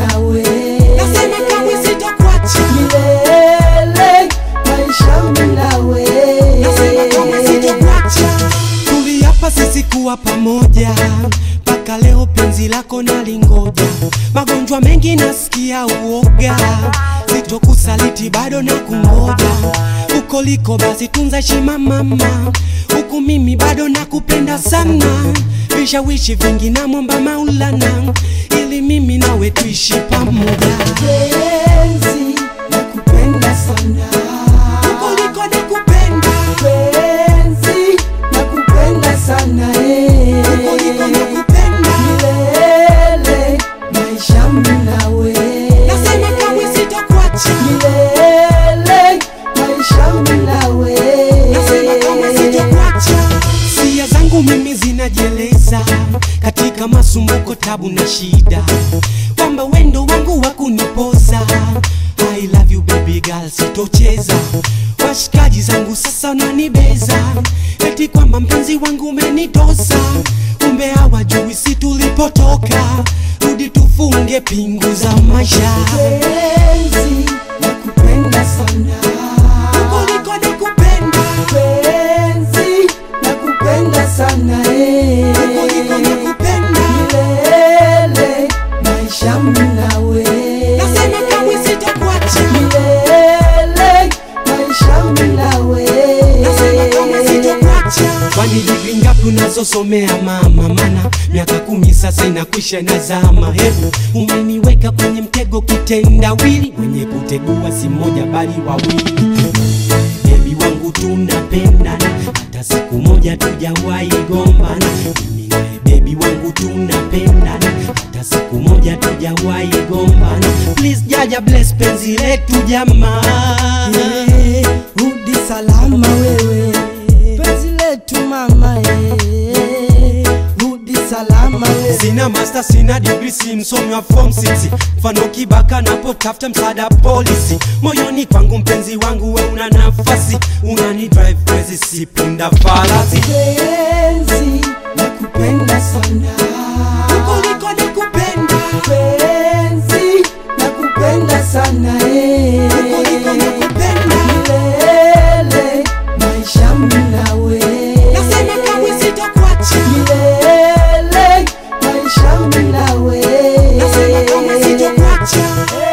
nawe nasema kamwe sitakuacha milele maisha mimi nawe nasema kamwe sitakuacha tuliapa sisi kuwa pamoja mpaka leo penzi lako nalingoja magonjwa mengi nasikia uoga sitokusaliti bado na kungoja uko liko basi tunza heshima mama huku mimi bado nakupenda sana vishawishi vingi namwomba maulana ili mimi nawe tuishi pamoja penzi nakupenda sana huko liko nakupenda penzi nakupenda sana eh. huko liko nakupenda milele maisha mimi nawe nasema kamwe sitakuacha milele maisha mimi nawe nasema kama sitakuacha. Sia zangu mimi zinajieleza katika masumbuko, tabu na shida, kwamba wendo wangu wa kunipoza. I love you baby girl, sitocheza. Washikaji zangu sasa wananibeza eti kwamba mpenzi wangu umenitosa, kumbe hawajui si tulipotoka. Rudi tufunge pingu za maisha, penzi nakupenda sana kuliko nakupenda penzi nakupenda sana eh. kuliko nakupenda milele maisha mimi nawe Nasema kamwe sitakuacha milele maisha mimi nawe Nasema kamwe sitakuacha Kwani digri ngapi unazosomea mama? Mana miaka kumi sasa inakwisha na zama. Hebu umeniweka kwenye mtego kitendawili, mwenye kutegua si mmoja bali wawili. Bebi wangu tunapendana, hata siku moja tujawahi gombana. Mimi naye bebi wangu tunapendana, hata siku moja tujawahi gombana. Please jaja bless penzi letu jamaa. Eh, rudi salama wewe penzi letu mama eh. rudi salama wewe Sina master, sina degree, si msomi wa form 6 mfano kibaka napotafuta msaada polisi. Moyoni kwangu mpenzi wangu, we una nafasi, unani drive crazy, si punda farasi. penzi nakupenda sana Kuliko nakupenda, penzi nakupenda sana eh. kuliko nakupenda, milele maisha mimi nawe nasema kamwe sitakuacha, milele maisha mimi nawe nasema kamwe sitakuacha.